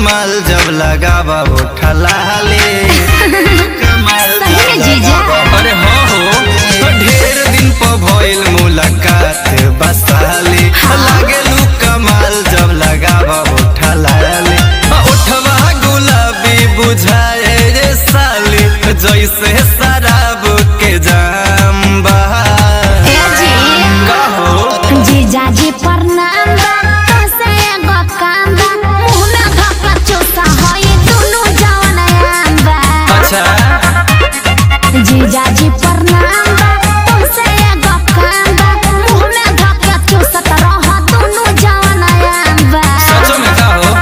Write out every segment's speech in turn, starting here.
कमाल जब लगावा उठा लाले कमाल सही में जीजा। अरे हाँ हो तो ढेर दिन पर भइल मुलाकात बसाले लागेलू कमाल जब लगावा उठा लाले उठवा गुलाबी बुझाए रे साली जैसे शराब के जाम बा ए जी का हो जीजा जी प्रणाम बा कैसे एगो काम बा मुंह में धक्का चूसा होई दुनु जवन आम बा अच्छा जीजा जी प्रणाम बा कैसे एगो काम बा मुंह में धक्का चूसत रह दुनु जवन आम बा सच में का हो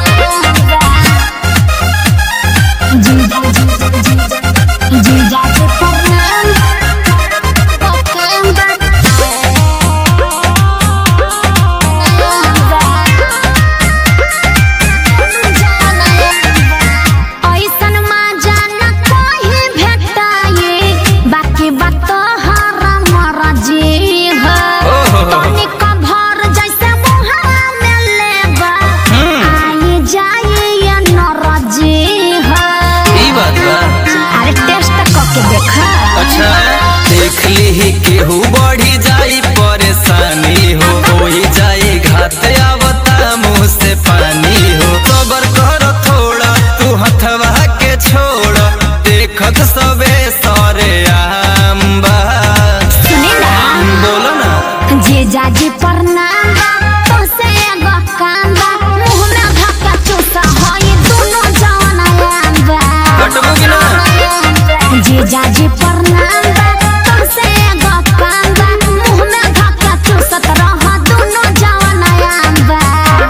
जीजा जी जीजा जी प्रणाम बा काम ऐसन मजा न कहीं भेटाए बाकी बात हरा मरजी है ओहो। तनिक भर जैसे मुहा में लेबा आई जाए ये नरजी है ई बात बा अरे टेस्ट करके देखा अच्छा देख ली केहू बढ़ी जाई परेशानी हो होई जाई घात आवता मुंह से पानी हो सबर कर थोड़ा तू हथवा के छोड़ देखत सबे सरे आम्बा सुनी ना बोलो ना जीजा जी प्रणाम बा तोसे एगो काम बा मुंह में धक्का चूसा होई दुनु जवन आम बा हटबो कि ना जीजा जी प्रणाम बा तोसे एगो काम बा मुंह में धक्का चूसत रह दुनु जवन आम बा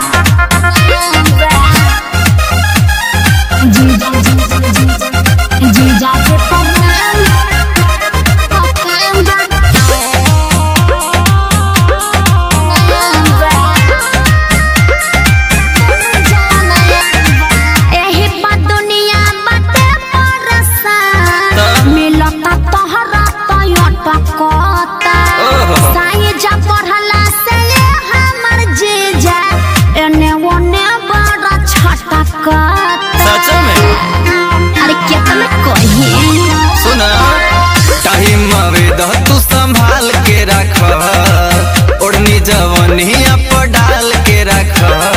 जीजा जी जीजा जी प्रणाम बा काम एही बा दुनिया बाटे परसान त? मिलता तोहरा टयोटा कोता ओहो। साइजा पढ़ला से ये हमर जीजा एने ओने बड़ा छटा सच में अरे केतना कही सुना टाइम आवे द तू संभाल के रख ओढ़नी जवनिया पर डाल के रख